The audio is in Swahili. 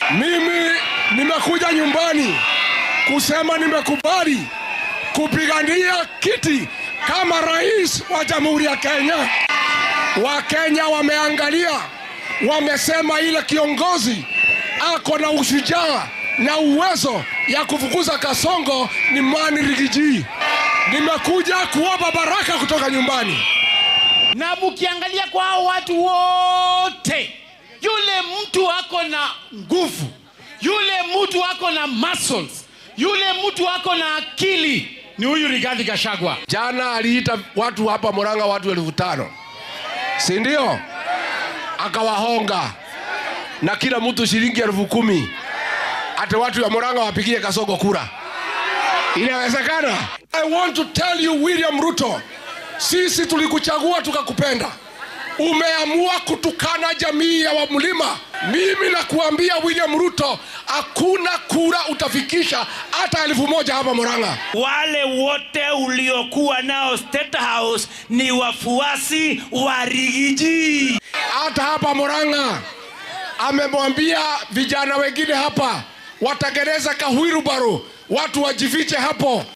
Mimi nimekuja nyumbani kusema nimekubali kupigania kiti kama rais wa Jamhuri ya Kenya. Wakenya wameangalia, wamesema ile kiongozi ako na ushujaa na uwezo ya kufukuza Kasongo ni Mani Rigiji. Nimekuja kuomba baraka kutoka nyumbani. na mukiangalia kwa hao watu wote, yule mtu ako na nguvu, yule mtu ako na muscles, yule mtu ako na akili ni huyu Rigathi Gachagua. Jana aliita watu hapa Murang'a watu elfu tano si ndio? Akawahonga na kila mtu shilingi elfu kumi hata watu wa Murang'a wapigie Kasongo kura. Inawezekana? I want to tell you William Ruto, sisi tulikuchagua tukakupenda. Umeamua kutukana jamii ya Wamlima. Mimi nakuambia William Ruto, hakuna kura utafikisha hata elfu moja hapa Murang'a. Wale wote uliokuwa nao State House ni wafuasi wa Rigiji. hata hapa Murang'a amemwambia vijana wengine hapa watengeneza kahwirubaru, watu wajifiche hapo.